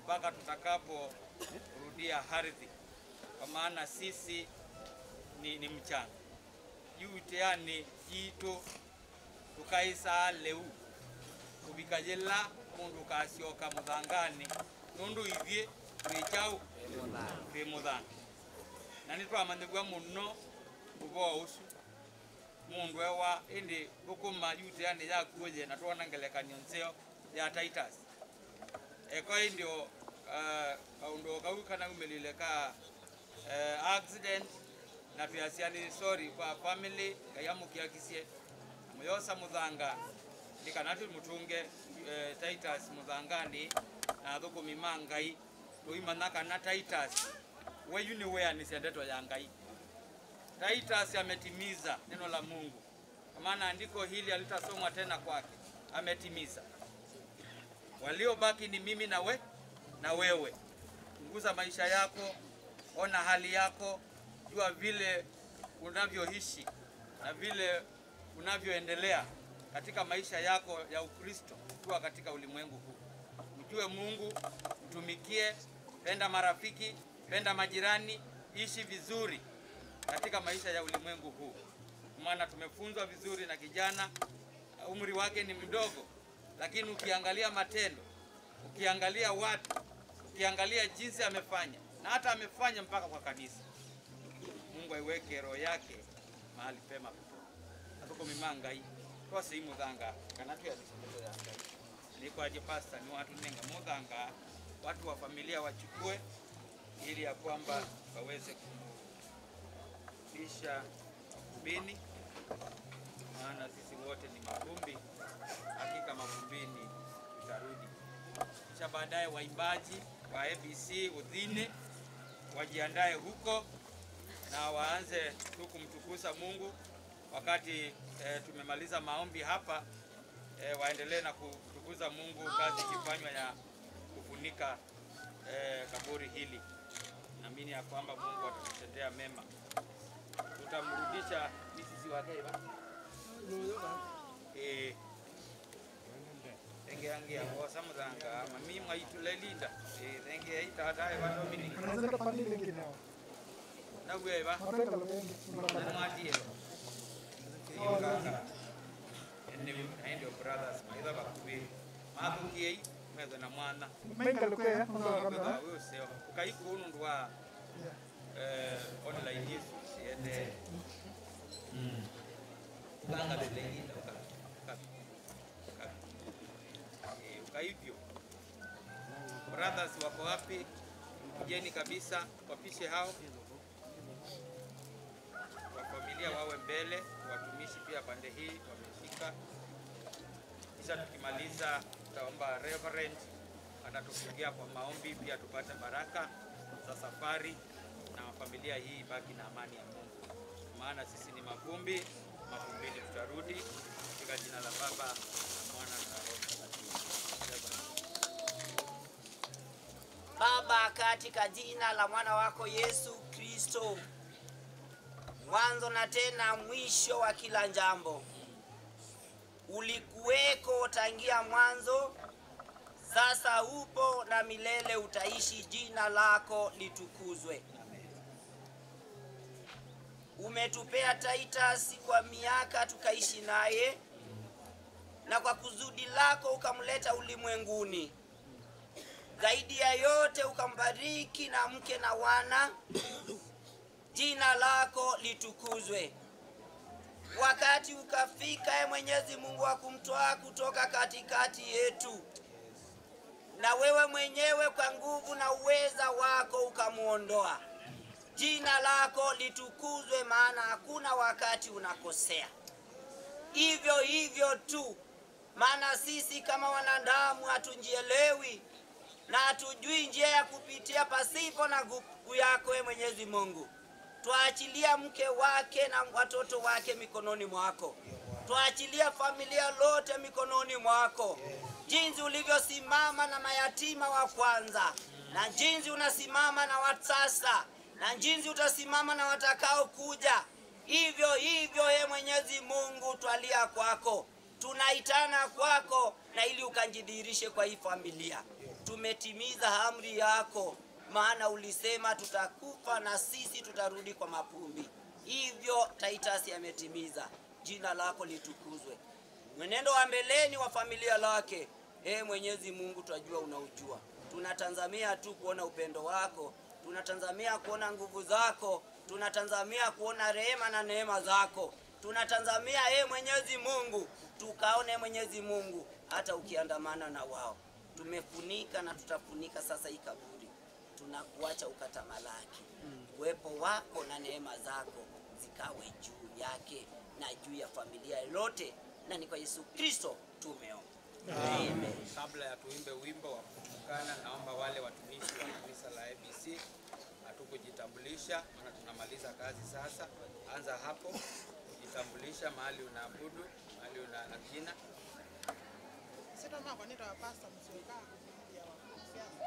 mpaka tutakaporudia ardhi, kwa maana sisi ni, ni mchanga yuteani jitu tukaisa leu kubikajela mundu kasioka muthangani nundu ithie twichau twi muthanga na nitwamanyithua muno uvoo usu mundu ewa indi thukuma yuteani yakuoye na twona ngelekanio nseo ya Titus eko indio uh, kaundu kau kana umelile ka uh, accident na tuyasiani sorry kwa family kayamukiakisie muyosa muthanga ndikanatu mutunge uh, Titus muthangani na thukumi ma ngai tuimana kana Titus weyu ni wea ni sendeto ya ngai Titus ametimiza neno la Mungu kwa maana andiko hili alitasomwa tena kwake ametimiza waliobaki ni mimi na we na wewe. Chunguza maisha yako, ona hali yako, jua vile unavyoishi na vile unavyoendelea katika maisha yako ya Ukristo ukiwa katika ulimwengu huu. Mjue Mungu, mtumikie, penda marafiki, penda majirani, ishi vizuri katika maisha ya ulimwengu huu, maana tumefunzwa vizuri na kijana, umri wake ni mdogo, lakini ukiangalia matendo, ukiangalia watu, ukiangalia jinsi amefanya na hata amefanya mpaka kwa kanisa. Mungu aiweke roho yake mahali pema atuko mimanga hii twase imuthanga kana tuyalisomezo ya ngai nikwaje pasta ni watu nenga muthanga watu wa familia wachukue ili ya kwamba waweze kumrudisha mavumbini, maana sisi wote ni mavumbi, hakika mavumbini tutarudi. Kisha baadaye waimbaji wa ABC udhine wajiandae huko na waanze tu kumtukuza Mungu wakati eh, tumemaliza maombi hapa eh, waendelee na kutukuza Mungu, kazi ikifanywa ya kufunika eh, kaburi hili. Naamini ya kwamba Mungu atatutendea mema, tutamrudisha misisi wake ba eh Tenge yangi ya bosa mudanga mami mwaitulelinda eh tenge ya itata ba Dominic Anaweza pande nyingine. na gwe ba Napenda mengi. mwatie yokanga ene ndio brothers maitha bakubi mathukiei metho na mwana Menga lukwe ya ndo kamera. useo ukaiku undu wa eh online yesu siende langa lelenginda ukaivyo brothers wako wapi kujeni kabisa wapishe hao wa familia wawe mbele watumishi pia pande hii wameshika kisha tukimaliza tutaomba reverend atatufungia kwa maombi pia tupate baraka za safari na familia hii ibaki na amani ya Mungu, maana sisi ni mavumbi, mavumbini tutarudi. Katika jina la Baba na Mwana na Roho Mtakatifu. Baba, katika jina la mwana wako Yesu Kristo, mwanzo na tena mwisho wa kila jambo, ulikuweko tangia mwanzo, sasa upo na milele utaishi. Jina lako litukuzwe. Umetupea Titus kwa miaka tukaishi naye, na kwa kusudi lako ukamleta ulimwenguni zaidi ya yote ukambariki na mke na wana. Jina lako litukuzwe. Wakati ukafika, e Mwenyezi Mungu, wa kumtoa kutoka katikati yetu, na wewe mwenyewe kwa nguvu na uweza wako ukamwondoa. Jina lako litukuzwe, maana hakuna wakati unakosea. Hivyo hivyo tu, maana sisi kama wanadamu hatunjielewi na hatujui njia ya kupitia pasipo na nguvu yako e Mwenyezi Mungu. Twaachilia mke wake na watoto wake mikononi mwako, twaachilia familia lote mikononi mwako, jinsi ulivyosimama na mayatima wa kwanza, na jinsi unasimama na wa sasa, na jinsi utasimama na watakao kuja. Hivyo hivyo, e Mwenyezi Mungu, twalia kwako, tunaitana kwako, na ili ukanjidhihirishe kwa hii familia tumetimiza amri yako, maana ulisema tutakufa na sisi tutarudi kwa mapumbi. Hivyo Titus ametimiza. Jina lako litukuzwe. Mwenendo wa mbeleni wa familia lake, e Mwenyezi Mungu, twajua unaujua. Tunatazamia tu kuona upendo wako, tunatazamia kuona nguvu zako, tunatazamia kuona rehema na neema zako, tunatazamia e Mwenyezi Mungu, tukaone Mwenyezi Mungu hata ukiandamana na wao. Tumefunika na tutafunika sasa hii kaburi, tunakuacha ukatamalaki. Uwepo wako na neema zako zikawe juu yake na juu ya familia yote, na ni kwa Yesu Kristo tumeomba. Amen. Kabla ya tuimbe wimbo wa kutukana, naomba wale watumishi wa kanisa la ABC hatukujitambulisha, maana tunamaliza kazi sasa. Anza hapo kujitambulisha, mahali unaabudu, mahali una na jina. Sitoma kwa nini wapasta msiokaa ya wakristiano.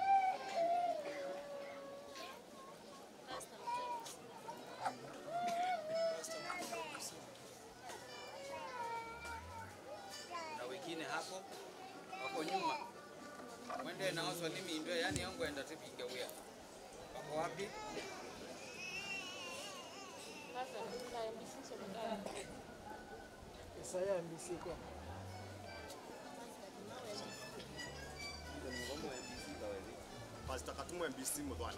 na wengine hapo wako nyuma, mwende nao swali mindo, yani yangu enda tipinge wia wako wapi? Isaya MBC kwa. Pastor Katumu MBC Mudhwana.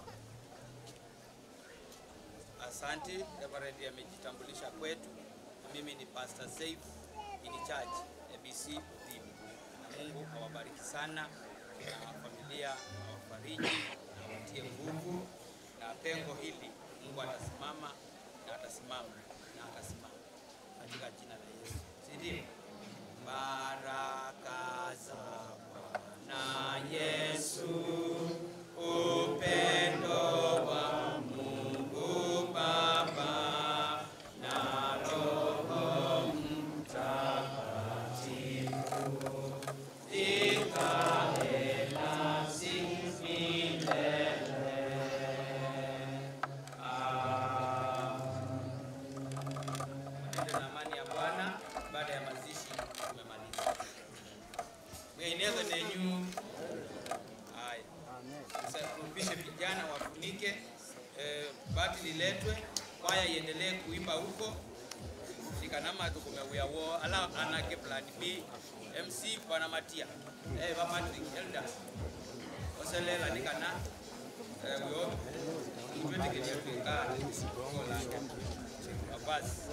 Asanti, Reverend amejitambulisha kwetu. Mimi ni Pastor Saif in charge ABC team. Na Mungu awabariki sana na familia awafariji, awatie nguvu na pengo hili Mungu atasimama na atasimama na atasimama katika jina la Yesu, si ndio? Baraka za Bwana Yesu, upendo wa Mungu Baba na Roho Mtakatifu ikae nasi milele. Nenda na amani ya Bwana. Baada ya mazishi tumemaliza. Mwenyezo nenyu. Haya. Sasa tupishe vijana wafunike, eh, bati liletwe, kwaya iendelee kuimba huko ikanama tukumewia wo ala anake plan B MC bwana Matia eh ba Patrick Elder oselela nikana eh yo twende kile tuka ngola basi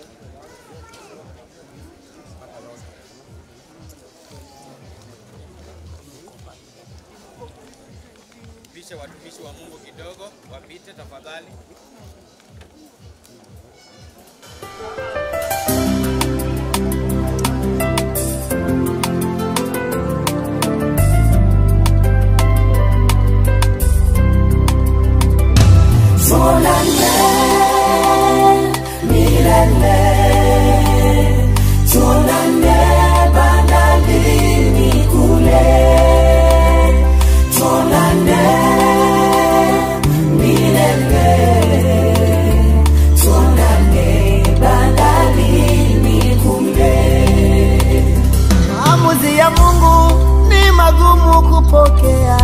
pisha watumishi wa Mungu kidogo wapite tafadhali. Maamuzi ya Mungu ni magumu kupokea,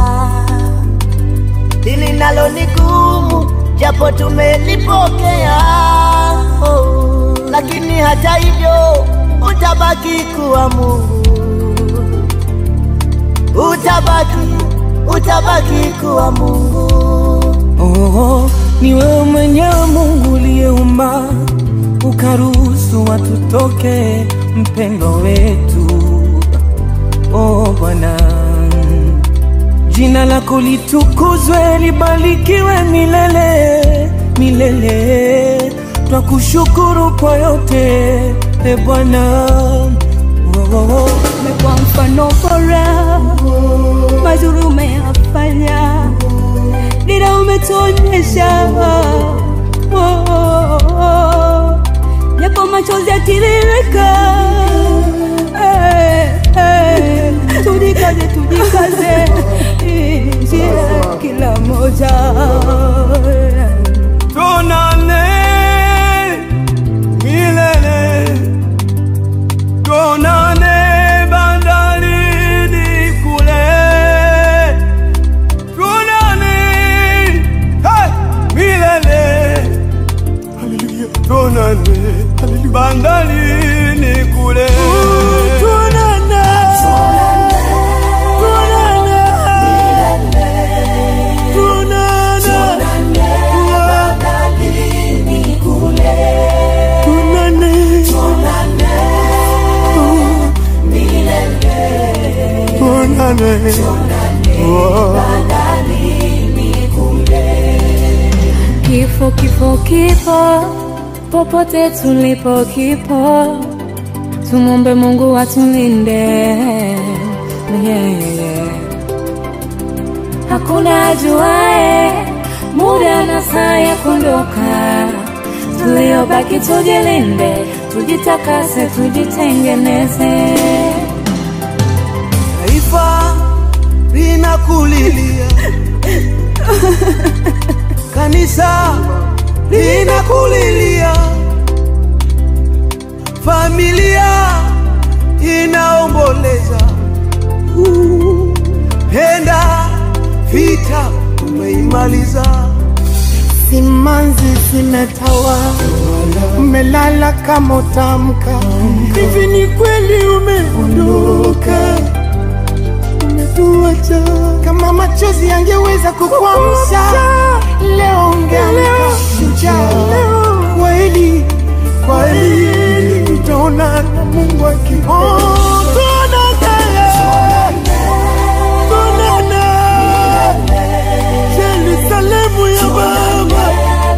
hili nalo ni gumu, japo tumelipokea. Oh, lakini hata hivyo utabaki kuwa Mungu, utabaki, utabaki kuwa Mungu. Oh, ni wewe mwenyewe Mungu uliyeumba ukaruhusu watu toke mpendo wetu. Oh Bwana, jina lako litukuzwe, libarikiwe milele milele. Twakushukuru kwa yote e Bwana. Oh, oh, oh. umekuwa mfano bora, mazuri umeyafanya, dira umetuonyesha, Oh, oh, oh. japo machozi yatiririka, Eh, eh, tujikaze, tujikaze, Hii ni njia kila moja Tuonane milele, tuonane bandarini kule, Japo kifo kipo, popote tulipo kipo, tumombe Mungu atulinde. Yeah, yeah, yeah. Hakuna ajuae muda na saa ya kuondoka, tuliobaki tujilinde, tujitakase, tujitengeneze. Taifa linakulilia, kanisa linakulilia, familia inaomboleza. Uh, Penda vita umeimaliza, Simanzi zimetawa, umelala kama utamka. Hivi ni kweli umeondoka, umetuacha. Kama machozi yangeweza kukuamsha, leo ungeamka shujaa. Kweli kweli, tutaona na Mungu akipenda. Tuonane Yerusalemu ya Baba.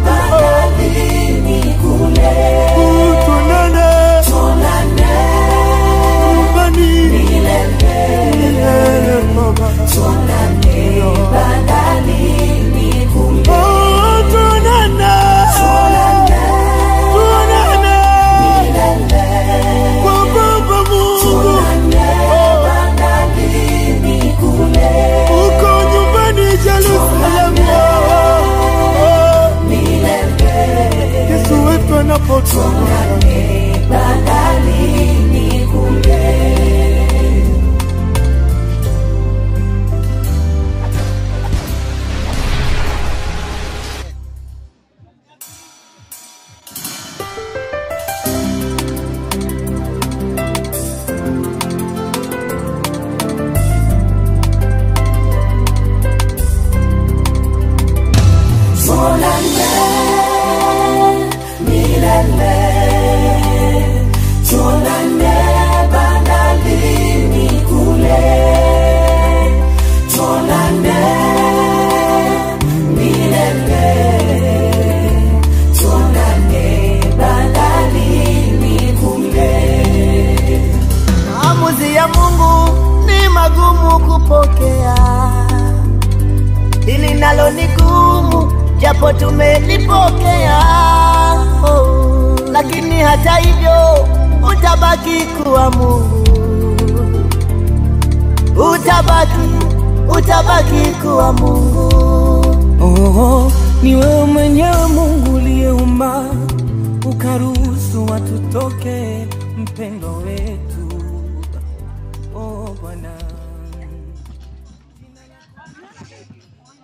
Tuonane nyumbani milele Baba. Oh, tuonane. Tuonane kwa Baba Mungu. Uko nyumbani Yerusalemu. Yesu wetu anapotoka Maamuzi ya Mungu ni magumu kupokea, hili nalo ni gumu, japo tumelipokea. Oh, lakini hata hivyo utabaki kuwa Mungu, utabaki, utabaki kuwa Mungu. oh, ni wewe mwenyewe Mungu uliyeumba ukaruhusu watu toke mpendo wetu